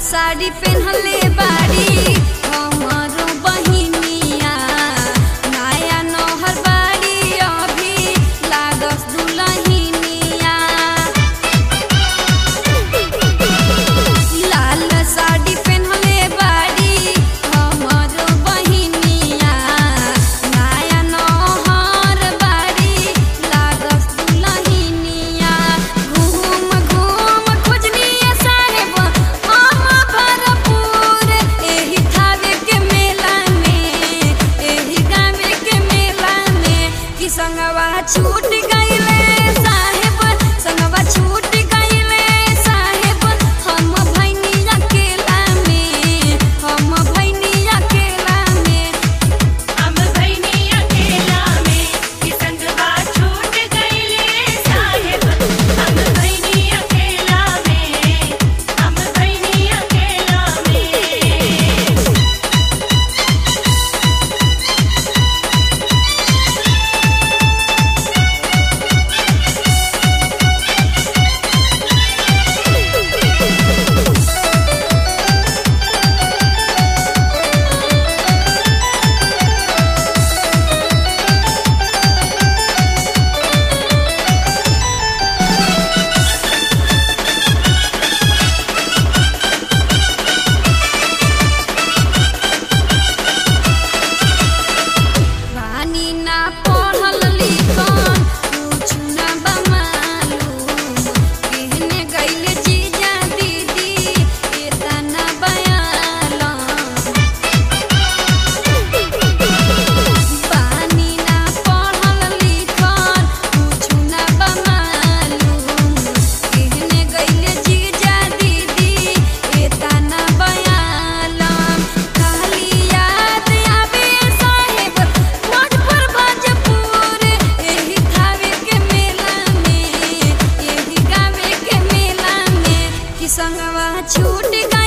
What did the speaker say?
साड़ी पहनले बाड़ी हमरो बहिनिया नया नौहर बाड़ी अभी लागस दुलहिनिया लाल साड़ी पहनले बाड़ी हमरो बहिनिया नया नौहर बाड़ी लागस दुलहिनिया घूम घूम खोजनिया साहेब हम भरपूर एही थावे के मेला में एही गावे के मेला में कि संगवा छूट गइले साहेब संगवा छूट गइले साहेब हम भैनी अकेला में हम भैनी अकेला में हम भैनी अकेला में कि संगवा छूट गइले साहेब हम भैनी अकेला में हम भैनी अकेला में रानी ना पढ़ल लिखल कुछ ना बमालूम कहने गइले जीजा दीदी एतना बयालम पानी ना पढ़ल लिखल कुछ ना बमालूम कहने गइले जीजा दीदी एतना बयालम खाली याद आवे साहेब भोजपुर भोजपुर एही थावे के मेला में एही गावे के मेला में कि संगवा छूट गइले